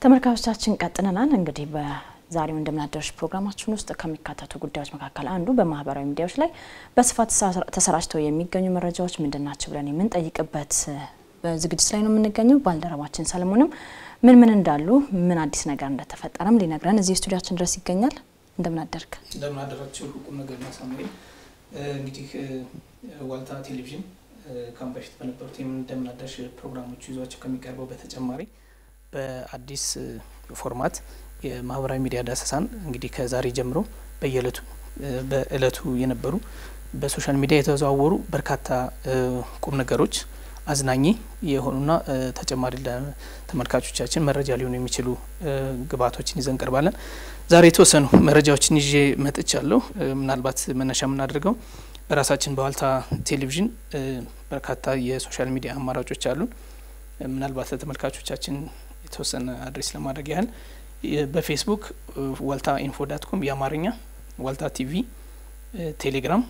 ተመልካቾቻችን ቀጥለናል። እንግዲህ በዛሬው እንደምናደርሽ ፕሮግራማችን ውስጥ ከሚካተቱ ጉዳዮች መካከል አንዱ በማህበራዊ ሚዲያዎች ላይ በስፋት ተሰራጭተው የሚገኙ መረጃዎች ምንድን ናቸው ብለን የምንጠይቅበት ዝግጅት ላይ ነው የምንገኘው። ባልደረባችን ሰለሞንም ምን ምን እንዳሉ ምን አዲስ ነገር እንደተፈጠረም ሊነግረን እዚህ ስቱዲያችን ድረስ ይገኛል። እንደምናደርግ እንደምናደራቸው ቁም ነገር ማሳመሪ እንግዲህ ዋልታ ቴሌቪዥን ካሁን በፊት በነበሩት እንደምናደርሽ ፕሮግራሞቹ ይዟቸው ከሚቀርበው በተጨማሪ በአዲስ ፎርማት የማህበራዊ ሚዲያ ዳሰሳን እንግዲህ ከዛሬ ጀምሮ በየእለቱ በእለቱ የነበሩ በሶሻል ሚዲያ የተዘዋወሩ በርካታ ቁም ነገሮች አዝናኝ የሆኑና ተጨማሪ ለተመልካቾቻችን መረጃ ሊሆኑ የሚችሉ ግብዓቶችን ይዘን ቀርባለን። ዛሬ የተወሰኑ መረጃዎችን ይዤ መጥቻለሁ። ምናልባት መነሻ የምናደርገው በራሳችን በዋልታ ቴሌቪዥን በርካታ የሶሻል ሚዲያ አማራጮች አሉን። ምናልባት ለተመልካቾቻችን የተወሰነ አድሬስ ለማድረግ ያህል በፌስቡክ ዋልታ ኢንፎ ዳት ኮም የአማርኛ ዋልታ ቲቪ፣ ቴሌግራም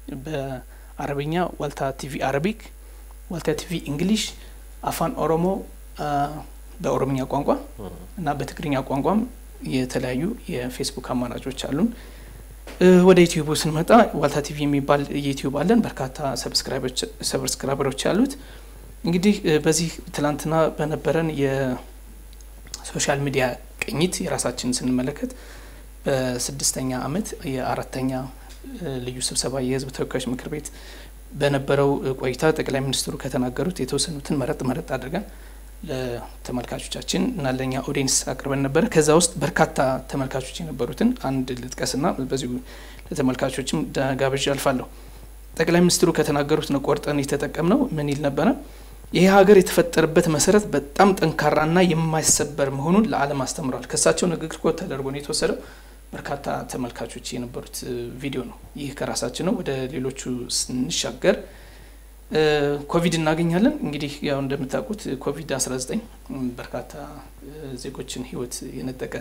በአረብኛ ዋልታ ቲቪ አረቢክ፣ ዋልታ ቲቪ እንግሊሽ፣ አፋን ኦሮሞ በኦሮምኛ ቋንቋ እና በትግርኛ ቋንቋም የተለያዩ የፌስቡክ አማራጮች አሉን። ወደ ዩቲዩቡ ስንመጣ ዋልታ ቲቪ የሚባል ዩቲዩብ አለን። በርካታ ሰብስክራይበሮች ያሉት እንግዲህ በዚህ ትላንትና በነበረን የሶሻል ሚዲያ ቅኝት የራሳችንን ስንመለከት በስድስተኛ ዓመት የአራተኛ ልዩ ስብሰባ የሕዝብ ተወካዮች ምክር ቤት በነበረው ቆይታ ጠቅላይ ሚኒስትሩ ከተናገሩት የተወሰኑትን መረጥ መረጥ አድርገን ለተመልካቾቻችን እና ለእኛ ኦዲየንስ አቅርበን ነበረ። ከዛ ውስጥ በርካታ ተመልካቾች የነበሩትን አንድ ልጥቀስና በዚሁ ለተመልካቾችም ጋብዣ አልፋለሁ። ጠቅላይ ሚኒስትሩ ከተናገሩት ነው ቆርጠን የተጠቀምነው። ምን ይል ነበረ? ይህ ሀገር የተፈጠረበት መሰረት በጣም ጠንካራና የማይሰበር መሆኑን ለዓለም አስተምረዋል። ከእሳቸው ንግግር ኮት ተደርጎ ነው የተወሰደው። በርካታ ተመልካቾች የነበሩት ቪዲዮ ነው። ይህ ከራሳችን ነው። ወደ ሌሎቹ ስንሻገር ኮቪድ እናገኛለን። እንግዲህ ያው እንደምታውቁት ኮቪድ 19 በርካታ ዜጎችን ሕይወት የነጠቀ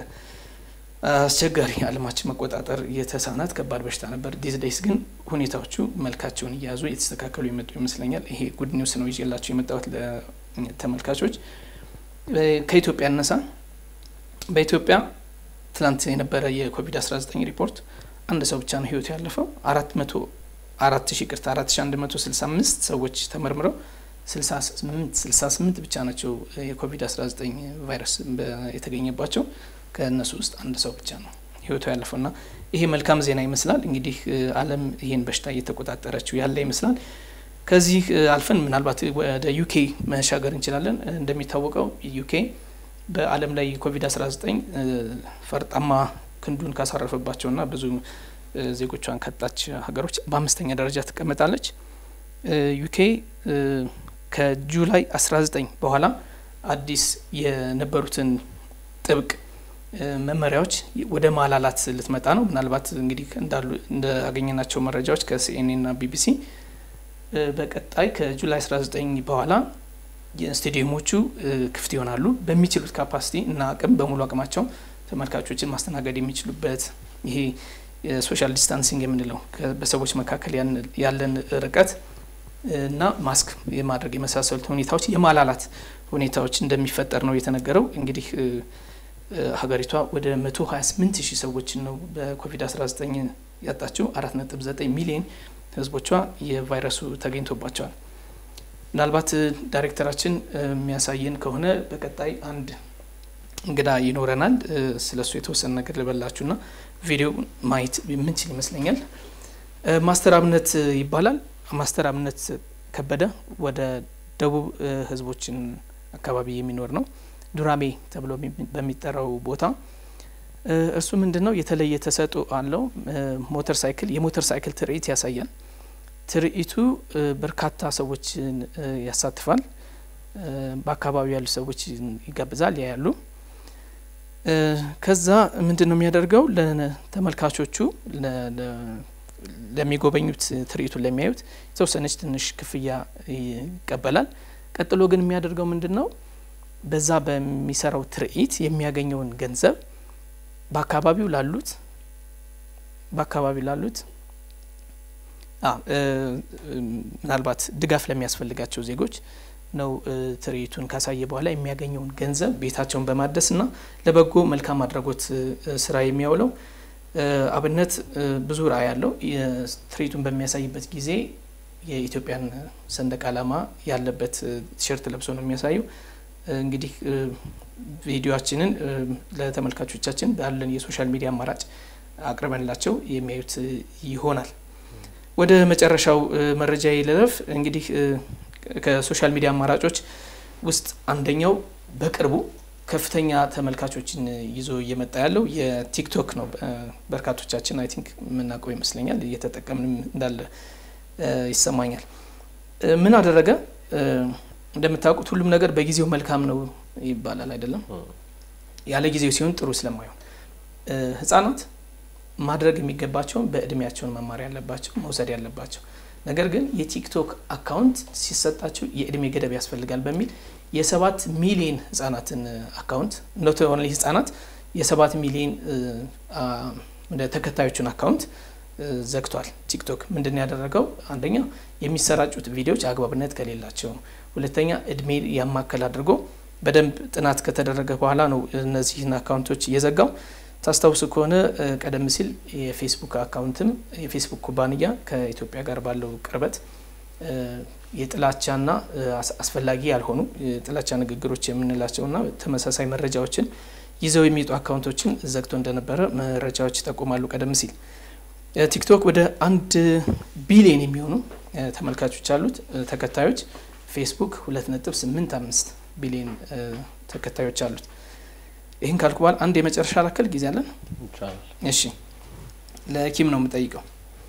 አስቸጋሪ ዓለማችን መቆጣጠር የተሳናት ከባድ በሽታ ነበር። ዲዝ ዴይስ ግን ሁኔታዎቹ መልካቸውን እየያዙ የተስተካከሉ የመጡ ይመስለኛል። ይሄ ጉድ ኒውስ ነው ይዤላቸው የመጣሁት ለተመልካቾች። ከኢትዮጵያ እነሳ በኢትዮጵያ ትላንት የነበረ የኮቪድ 19 ሪፖርት አንድ ሰው ብቻ ነው ሕይወቱ ያለፈው አራት መቶ አራት ሺ ቅርታ አራት ሺ አንድ መቶ ስልሳ አምስት ሰዎች ተመርምረው ስልሳ ስምንት ስልሳ ስምንት ብቻ ናቸው የኮቪድ አስራ ዘጠኝ ቫይረስ የተገኘባቸው ከእነሱ ውስጥ አንድ ሰው ብቻ ነው ህይወቱ ያለፈው ና ይሄ መልካም ዜና ይመስላል። እንግዲህ ዓለም ይህን በሽታ እየተቆጣጠረችው ያለ ይመስላል። ከዚህ አልፈን ምናልባት ወደ ዩኬ መሻገር እንችላለን። እንደሚታወቀው ዩኬ በዓለም ላይ ኮቪድ አስራ ዘጠኝ ፈርጣማ ክንዱን ካሳረፈባቸውና ብዙ ዜጎቿን ካጣች ሀገሮች በአምስተኛ ደረጃ ትቀመጣለች። ዩኬ ከጁላይ 19 በኋላ አዲስ የነበሩትን ጥብቅ መመሪያዎች ወደ ማላላት ልትመጣ ነው። ምናልባት እንግዲህ እንዳሉ እንዳገኘናቸው መረጃዎች ከሲኤንኤን ና ቢቢሲ በቀጣይ ከጁላይ 19 በኋላ ስቴዲየሞቹ ክፍት ይሆናሉ። በሚችሉት ካፓሲቲ እና አቅም በሙሉ አቅማቸው ተመልካቾችን ማስተናገድ የሚችሉበት ይሄ የሶሻል ዲስታንሲንግ የምንለው በሰዎች መካከል ያለን ርቀት እና ማስክ የማድረግ የመሳሰሉት ሁኔታዎች የማላላት ሁኔታዎች እንደሚፈጠር ነው የተነገረው። እንግዲህ ሀገሪቷ ወደ መቶ ሀያ ስምንት ሺህ ሰዎችን ነው በኮቪድ አስራ ዘጠኝ ያጣችው። አራት ነጥብ ዘጠኝ ሚሊዮን ህዝቦቿ የቫይረሱ ተገኝቶባቸዋል። ምናልባት ዳይሬክተራችን የሚያሳየን ከሆነ በቀጣይ አንድ እንግዳ ይኖረናል። ስለሱ የተወሰነ ነገር ልበላችሁና ቪዲዮ ማየት የምንችል ይመስለኛል። ማስተር አብነት ይባላል። ማስተር አብነት ከበደ ወደ ደቡብ ህዝቦችን አካባቢ የሚኖር ነው። ዱራሜ ተብሎ በሚጠራው ቦታ እርሱ ምንድን ነው የተለየ ተሰጥኦ አለው። ሞተር ሳይክል የሞተር ሳይክል ትርኢት ያሳያል። ትርኢቱ በርካታ ሰዎችን ያሳትፋል። በአካባቢው ያሉ ሰዎች ይጋብዛል፣ ያያሉ። ከዛ ምንድን ነው የሚያደርገው ለተመልካቾቹ ለሚጎበኙት ትርኢቱን ለሚያዩት የተወሰነች ትንሽ ክፍያ ይቀበላል። ቀጥሎ ግን የሚያደርገው ምንድን ነው በዛ በሚሰራው ትርኢት የሚያገኘውን ገንዘብ በአካባቢው ላሉት በአካባቢው ላሉት ምናልባት ድጋፍ ለሚያስፈልጋቸው ዜጎች ነው ትርኢቱን ካሳየ በኋላ የሚያገኘውን ገንዘብ ቤታቸውን በማደስና ለበጎ መልካም አድራጎት ስራ የሚያውለው አብነት ብዙ ራዕይ ያለው ትርኢቱን በሚያሳይበት ጊዜ የኢትዮጵያን ሰንደቅ ዓላማ ያለበት ቲሸርት ለብሶ ነው የሚያሳየው። እንግዲህ ቪዲዮችንን ለተመልካቾቻችን ባለን የሶሻል ሚዲያ አማራጭ አቅርበንላቸው የሚያዩት ይሆናል። ወደ መጨረሻው መረጃ ልለፍ። እንግዲህ ከሶሻል ሚዲያ አማራጮች ውስጥ አንደኛው በቅርቡ ከፍተኛ ተመልካቾችን ይዞ እየመጣ ያለው የቲክቶክ ነው። በርካቶቻችን አይ ቲንክ የምናውቀው ይመስለኛል እየተጠቀምንም እንዳለ ይሰማኛል። ምን አደረገ? እንደምታውቁት ሁሉም ነገር በጊዜው መልካም ነው ይባላል አይደለም? ያለ ጊዜው ሲሆን ጥሩ ስለማይሆን ህጻናት ማድረግ የሚገባቸውን በእድሜያቸውን መማር ያለባቸው መውሰድ ያለባቸው ነገር ግን የቲክቶክ አካውንት ሲሰጣቸው የእድሜ ገደብ ያስፈልጋል በሚል የሰባት ሚሊዮን ህጻናትን አካውንት ኖት ኦንሊ ህጻናት የሰባት ሚሊዮን ተከታዮቹን አካውንት ዘግቷል። ቲክቶክ ምንድን ያደረገው አንደኛ የሚሰራጩት ቪዲዮዎች አግባብነት ከሌላቸው፣ ሁለተኛ እድሜ ያማከል አድርጎ በደንብ ጥናት ከተደረገ በኋላ ነው እነዚህን አካውንቶች እየዘጋው። ታስታውሱ ከሆነ ቀደም ሲል የፌስቡክ አካውንትም የፌስቡክ ኩባንያ ከኢትዮጵያ ጋር ባለው ቅርበት የጥላቻና አስፈላጊ ያልሆኑ የጥላቻ ንግግሮች የምንላቸውና ተመሳሳይ መረጃዎችን ይዘው የሚወጡ አካውንቶችን ዘግቶ እንደነበረ መረጃዎች ይጠቁማሉ። ቀደም ሲል ቲክቶክ ወደ አንድ ቢሊዮን የሚሆኑ ተመልካቾች አሉት ተከታዮች፣ ፌስቡክ ሁለት ነጥብ ስምንት አምስት ቢሊዮን ተከታዮች አሉት። ይህን ካልኩ በኋላ አንድ የመጨረሻ ላከል ጊዜ አለን። እሺ ለኪም ነው የምጠይቀው።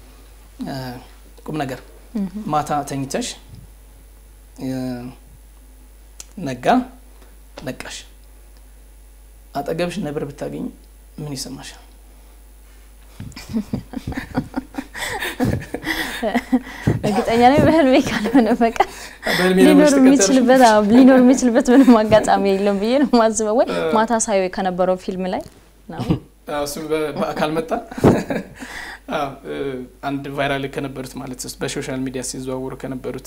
ቁም ነገር ማታ ተኝተሽ ነጋ ነቃሽ፣ አጠገብሽ ነብር ብታገኝ ምን ይሰማሻል? እርግጠኛ ነኝ በህልሜ ካልሆነ በቀር ሊኖር የሚችልበት ሊኖር የሚችልበት ምንም አጋጣሚ የለም ብዬ ነው የማስበው። ወይ ማታ ሳየው ከነበረው ፊልም ላይ ነው እሱም በአካል መጣ። አንድ ቫይራል ከነበሩት ማለት ውስጥ በሶሻል ሚዲያ ሲዘዋወሩ ከነበሩት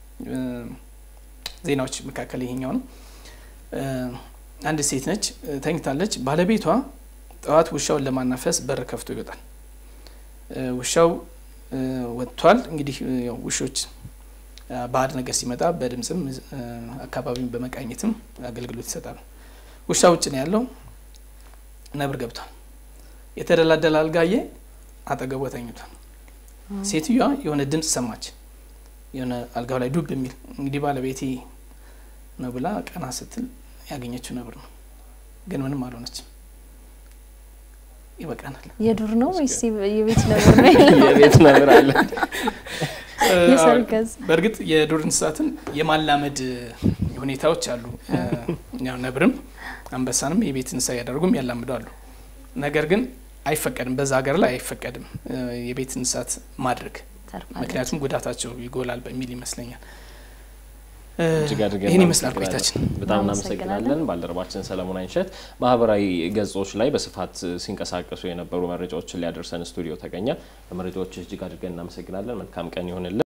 ዜናዎች መካከል ይሄኛው ነው። አንድ ሴት ነች፣ ተኝታለች። ባለቤቷ ጠዋት ውሻውን ለማናፈስ በር ከፍቶ ይወጣል። ውሻው ወጥቷል። እንግዲህ ውሾች ባዕድ ነገር ሲመጣ በድምፅም አካባቢውን በመቃኘትም አገልግሎት ይሰጣሉ። ውሻ ውጭ ነው ያለው። ነብር ገብቷል። የተደላደለ አልጋዬ አጠገቧ ተኝቷል። ሴትዮዋ የሆነ ድምፅ ሰማች፣ የሆነ አልጋው ላይ ዱብ የሚል እንግዲህ ባለቤቴ ነው ብላ ቀና ስትል ያገኘችው ነብር ነው። ግን ምንም አልሆነችም። ይበቃናል። የዱር ነው ወይስ የቤት ነብር ነው? የቤት ነብር አለ። የሰርከስ በእርግጥ የዱር እንስሳትን የማላመድ ሁኔታዎች አሉ። ያው ነብርም አንበሳንም የቤት እንስሳ እያደረጉም ያላምዳሉ። ነገር ግን አይፈቀድም፣ በዛ ሀገር ላይ አይፈቀድም የቤት እንስሳት ማድረግ፣ ምክንያቱም ጉዳታቸው ይጎላል በሚል ይመስለኛል። እጅግ አድርገን ይህን ይመስላል ቆይታችን። በጣም እናመሰግናለን። ባልደረባችን ሰለሞን አይንሸት ማህበራዊ ገጾች ላይ በስፋት ሲንቀሳቀሱ የነበሩ መረጃዎችን ሊያደርሰን ስቱዲዮ ተገኘ። ለመረጃዎች እጅግ አድርገን እናመሰግናለን። መልካም ቀን ይሆንልን።